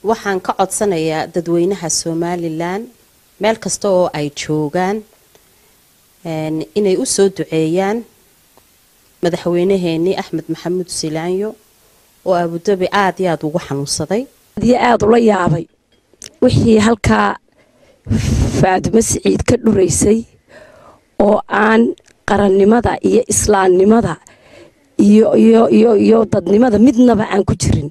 waxaan ka codsanayaa dadweynaha somalilan meel kasta oo ay joogaan inay u soo duceeyaan madaxweynaheenii axmed maxamuud silaanyo oo abudabi aada iyo aada ugu xanuunsaday iyo aada ula yaabay wixii halkaa faadimo siciid ka dhuraysay oo aan qarannimada iyo islaamnimada iyo iyo iyo iyo dadnimada midnaba aan ku jirin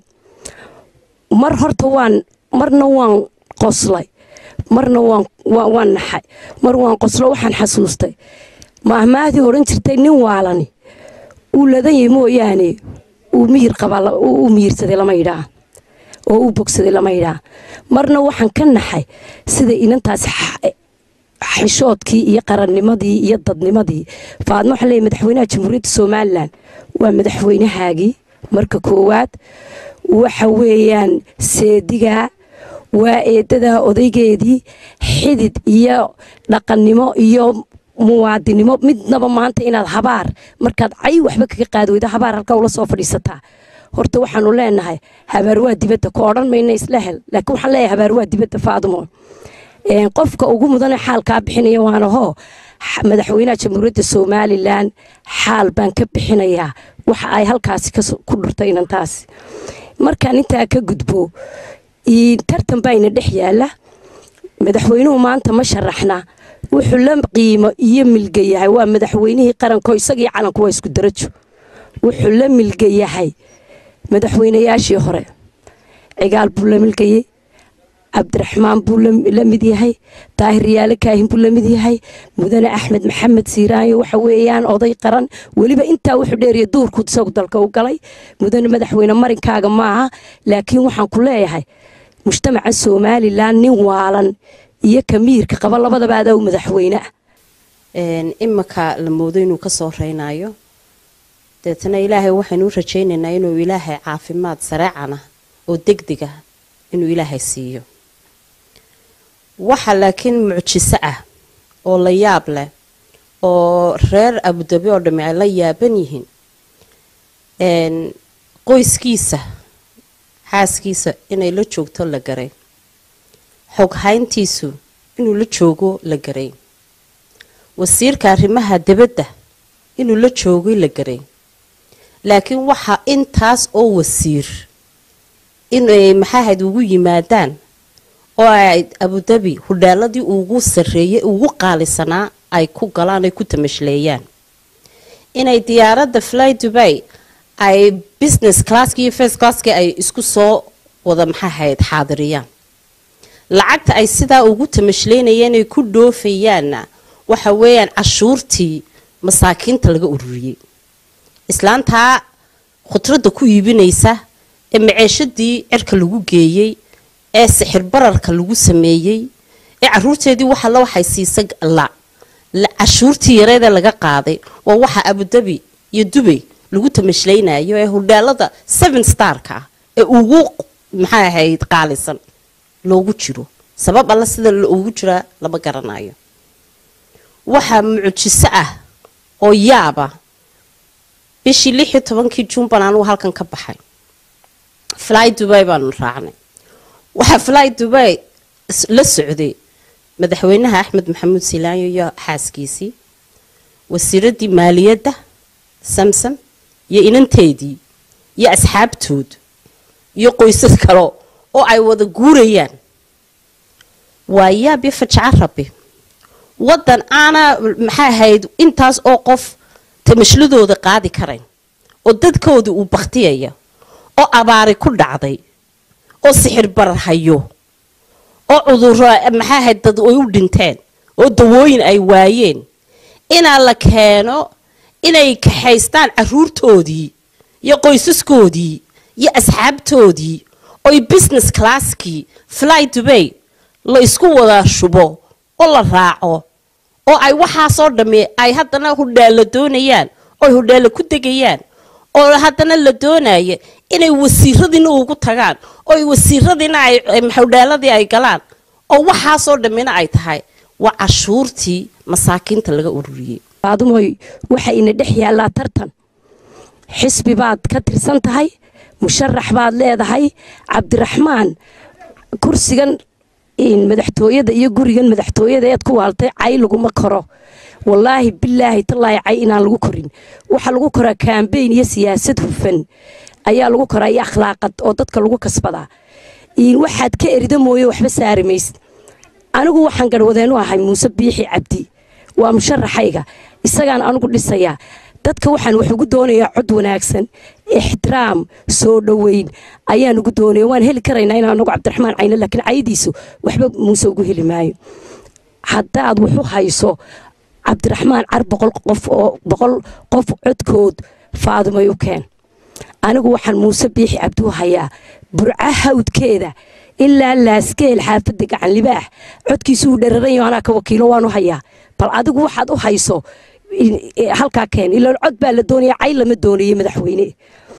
mar horta waan marna waan qoslay marna waan waan naxay mar waan qoslo waxaan xasuustay maahmaahdii odhan jirtay nin waalani uu ladan yahay mooyaane uu miyir qabaa uu miyirsaday lama yidhaa oo uu bogsaday lama yidhaa marna waxaan ka naxay sida inantaas xishoodkii iyo qarannimadii iyo dadnimadii faadmo waxaan leeyahy madaxweynaha jamhuuriyadda somalilan waa madaxweynahaagii marka koowaad waxa weeyaan seedigaa waa eedadaa odaygeedii xidid iyo dhaqannimo iyo muwaadinimo midnaba maanta inaad habaar markaad cay waxba kaga qaadi weydo habaar halkaa ula soo fadhiisataa horta waxaanu leenahay habaar waa dibadda ka odhan mayna isla hel laakiin waxaan leeyahay habaar waa dibadda faadumo qofka ugu mudane xaalkaa bixinaya waana hoo madaxweynaha jamhuuriyadda somalilan xaal baan ka bixinayaa waxa ay halkaasi ku dhurtay inantaasi markaan intaa ka gudbo tartan bayna dhex yaala madaxweynuhu maanta ma sharaxna wuxuu la qiimo iyo milga yahay waa madaxweynihii qaranko isagii calanku waa isku darajo wuxuu la milga yahay madaxweynayaashii hore cigaal buu la milgayey cabdiraxmaan buu la mid yahay daahir yaale kaahin buu la mid yahay mudane axmed maxamed siiraanyo waxa weeyaan oday qaran weliba intaa wuxuu dheeriya duurku isagu dalka u galay mudane madaxweyne marinkaaga maaha laakiin waxaan ku leeyahay mujtamaca somalilan nin waalan iyo kamiirka qaba labadaba adaa u madaxweyne ah iminka la moodo inuu kasoo reynayo deetana ilaahay waxaynu u rajaynaynaa inuu ilaahay caafimaad sareecana oo degdega inuu ilaahay siiyo waxa laakiin mucjiso ah oo la yaab leh oo reer abudabi oo dhamme ay la yaaban yihiin qoyskiisa xaaskiisa inay la joogto la garay xoghayntiisu inuu la joogo la garay wasiirka arrimaha dibadda inuu la joogay la garay laakiin waxaa intaas oo wasiir inay maxaahayd ugu yimaadaan oo ay abudabi hudhaaladii ugu sarreeyay ugu qaalisanaa ay ku galaan ay ku tamashleeyaan inay diyaaradda fly dubay ay business classki iyo first classki ay isku soo wada maxaahayd xaadiriyaan lacagta ay sidaa ugu tamashleynayeen ay ku dhoofayaanna waxa weeyaan cashuurtii masaakiinta laga ururiyey islaantaa khudradda ku iibinaysa ee maceeshadii cirka lagu geeyey ee sixir bararka lagu sameeyey ee caruurteedii waxalla waxay siisa la cashuurtii yareedee laga qaaday waa waxa abudabi iyo dubay lagu tamashlaynayo ee hudhaalada seven starka ah ee ugu maxay ahayd qaalisan loogu jiro sabab alla sida ugu jiraa lama garanayo waxaa mucjiso ah oo yaaba bishii lix iyo tobankii juunban anugu halkan ka baxay fly dubay baanu raacnay waxaa fly dubay la socday madaxweynaha axmed maxamuud silaanyo iyo xaaskiisii wasiiradii maaliyadda samsam iyo inanteedii iyo asxaabtood iyo qoysas kale oo ay wada guurayaan waa yaab iyo fajaco rabi waddan aana maxay ahayd intaas oo qof tamashladooda qaadi karayn oo dadkooda uu bakhtiyaya oo abaari ku dhacday oo sixir barar hayo oo cuduro maxay ahayd dad ay u dhinteen oo dawooyin ay waayeen inaa la keeno inay kaxaystaan caruurtoodii iyo qoysaskoodii iyo asxaabtoodii oy business classkii fly dubay la isku wada shubo oo la raaco oo ay waxaasoo dhamme ay haddana hudhaalla doonayaan ooy hudhaalla ku degayaan oo haddana la doonaya inay wasiiradiina ugu tagaan oo wasiiradiina ay hudhaaladii ay galaan oo waxaasoo dhammina ay tahay waa cashuurtii masaakiinta laga ururiyey faadumoy waxa ina dhex yaallaa tartan xisbi baad ka tirsan tahay musharax baad leedahay cabdiraxmaan kursigan madaxtooyada iyo gurigan madaxtooyada eed ku waaltay cay laguma koro wallaahi bilaahi tallaahi cay inaan lagu korin waxaa lagu koraa kambeyn iyo siyaasad hufan ayaa lagu koraa iyo akhlaaqad oo dadka lagu kasbadaa waxaad ka erida mooye waxba saari maysid anigu waxaan garhwadeenu ahay muuse biixi cabdi waa musharaxayga isagaan anigu dhisayaa dadka waxaan wax ugu doonayaa cod wanaagsan ixtiraam soo dhoweyn ayaan ugu doonaya waan heli karaynaa in anagu cabdiraxmaan cayne laakiin cayadiisu waxba muuse ugu heli maayo haddaad waxu hayso cabdiraxmaan car boqol qof oo boqol qof codkood faadumay u keen anigu waxaan muuse biixi cabdi u hayaa burca hawdkeeda ilaa laaskeel xaafadda gacan libaax codkiisuu dherarayo anaa ka wakiilo waan u hayaa bal adigu waxaad u hayso halkaa keen ilaan cod baa la doonaya cay lama doonayo madaxweyne